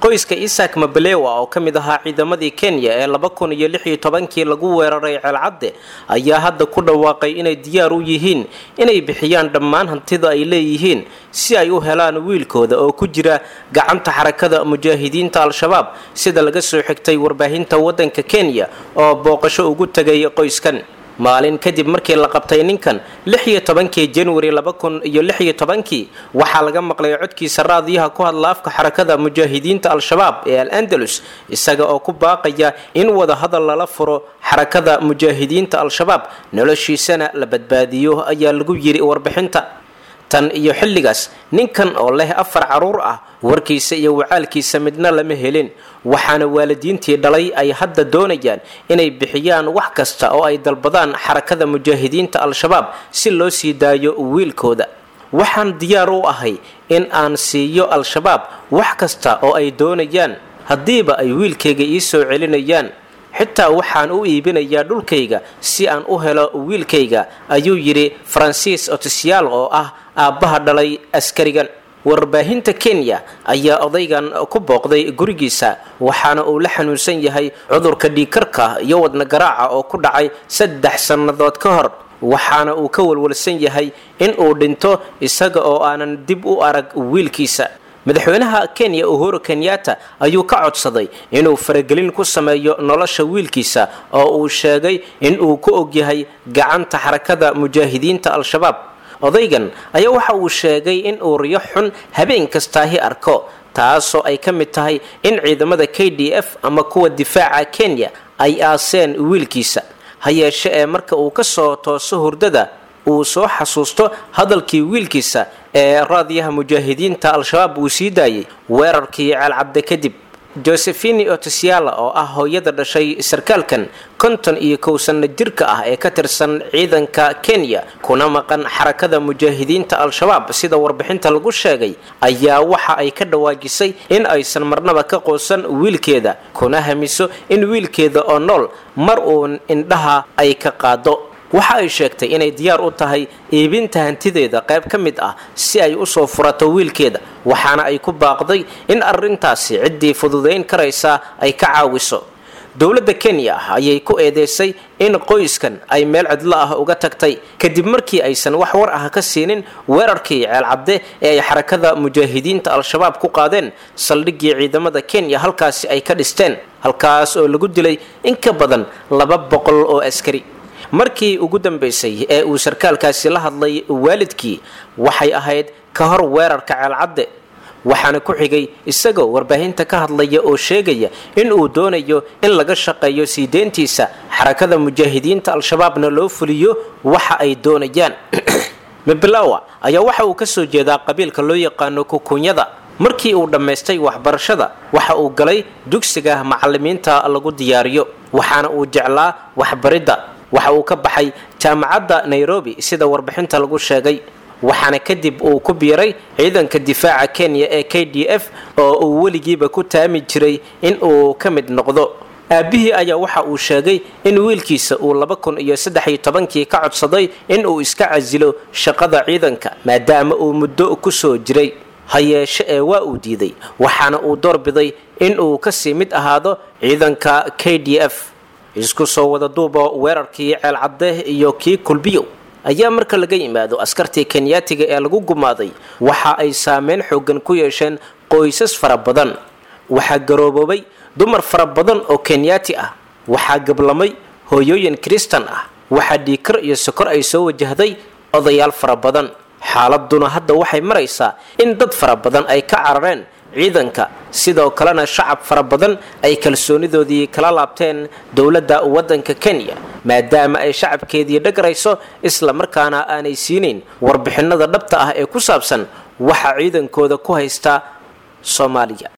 qoyska isak mabelewa oo ka mid ahaa ciidamadii kenya ee laba kun iyo lix iyo tobankii lagu weeraray ceelcadde ayaa hadda ku dhawaaqay inay diyaar u yihiin inay bixiyaan dhammaan hantida ay leeyihiin si ay u helaan wiilkooda oo ku jira gacanta xarakada mujaahidiinta al-shabaab sida laga soo xigtay warbaahinta waddanka kenya oo booqasho ugu tegay qoyskan maalin kadib markii la qabtay ninkan lix iyo tobankii januari laba kun iyo lix iyo tobankii waxaa laga maqlay codkiisa raadiyaha ku hadla afka xarakada mujaahidiinta al-shabaab ee al andalus isaga oo ku baaqaya in wada hadal lala furo xarakada mujaahidiinta al-shabaab noloshiisana la badbaadiyo ayaa lagu yiri warbixinta tan iyo xilligaas ninkan oo leh afar caruur ah warkiisa iyo wacaalkiisa midna lama helin waxaana waalidiintii dhalay ay hadda doonayaan inay bixiyaan wax kasta oo ay dalbadaan xarakada mujaahidiinta al-shabaab si loo sii daayo wiilkooda waxaan diyaar u ahay in aan siiyo al-shabaab wax kasta oo ay doonayaan haddiiba ay wiilkayga ii soo celinayaan xitaa waxaan u iibinayaa dhulkayga si aan u helo wiilkayga ayuu yidhi faransiis otisiyaal oo ah aabbaha dhalay askarigan warbaahinta kenya ayaa odaygan ku booqday gurigiisa waxaana uu la xanuunsan yahay cudurka dhiikarka iyo wadna garaaca oo ku dhacay saddex sannadood ka hor waxaana uu ka walwalsan yahay in uu dhinto isaga oo aanan dib u arag wiilkiisa madaxweynaha kenya uhuru kenyatta ayuu ka codsaday inuu faragelin ku sameeyo nolosha wiilkiisa oo uu sheegay in uu ku ogyahay gacanta xarakada mujaahidiinta al-shabaab odaygan ayaa waxa uu sheegay in uu riyo xun habeen kastaahi arko taasoo ay ka mid tahay in ciidamada k d f ama kuwa difaaca kenya ay aaseen wiilkiisa ha yeeshe ee marka uu ka soo tooso hurdada uu soo xasuusto hadalkii wiilkiisa ee raadiyaha mujaahidiinta al-shabaab uu sii daayay weerarkii ceelcabde kadib josephini otisiala oo ah hooyada dhashay sarkaalkan konton iyo kow sanno jirka ah ee ka tirsan ciidanka kenya kuna maqan xarakada mujaahidiinta al-shabaab sida warbixinta lagu sheegay ayaa waxa ay ka dhawaajisay in aysan marnaba ka qoosan wiilkeeda kuna hamiso in wiilkeeda oo nool mar uun indhaha ay ka qaado waxa ay sheegtay inay diyaar u tahay iibinta hantideeda qayb ka mid ah si ay usoo furato wiilkeeda waxaana ay ku baaqday in arrintaasi ciddii fududayn karaysaa ay ka caawiso dowladda kenya ayay ku eedeysay in qoyskan ay meel cidlo ah uga tagtay kadib markii aysan wax war ah ka siinin weerarkii ceelcabde ee ay xarakada mujaahidiinta al-shabaab ku qaadeen saldhiggii ciidamada kenya halkaasi ay ka dhisteen halkaas oo lagu dilay in ka badan laba boqol oo askari markii ugu dambaysay ee uu sarkaalkaasi la hadlay waalidkii waxay ahayd ka hor weerarka ceelcadde waxaana ku xigay isagoo warbaahinta ka hadlaya oo sheegaya in uu doonayo in laga shaqeeyo sii deyntiisa xarakada mujaahidiinta al-shabaabna loo fuliyo waxa ay doonayaan mibilawa ayaa waxa uu ka soo jeedaa qabiilka loo yaqaano kukunyada markii uu dhammaystay waxbarashada waxa uu galay dugsiga macalimiinta lagu diyaariyo waxaana uu jeclaa waxbaridda waxa uu ka baxay jaamacadda nairobi sida warbixinta lagu sheegay waxaana kadib uu ku biiray ciidanka difaaca kenya ee k d f oo uu weligiiba ku taami jiray in uu ka mid noqdo aabbihii ayaa waxa uu sheegay in wiilkiisa uu laba kun iyo saddex iyo tobankii ka codsaday in uu iska casilo shaqada ciidanka maadaama uu muddo ku soo jiray ha yeeshe ee waa uu diiday waxaana uu doorbiday in uu kasii mid ahaado ciidanka k d f isku soo wada duubo weerarkii ceelcadde iyo kii kulbiyow ayaa marka laga yimaado askartii kenyaatiga ee lagu gumaaday waxa ay saameyn xoogan ku yeesheen qoysas fara badan waxaa garooboobay dumar fara badan oo kenyaati ah waxaa gablamay hooyooyin kristan ah waxaa dhiikar iyo sokor ay soo wajahday odayaal fara badan xaaladuna hadda waxay maraysaa in dad fara badan ay ka carareen ciidanka sidoo kalena shacab fara badan ay kalsoonidoodii kala laabteen dowladda waddanka kenya maadaama ay shacabkeedii dhagarayso isla markaana aanay siinayn warbixinada dhabta ah ee ku saabsan waxa ciidankooda ku haysta soomaaliya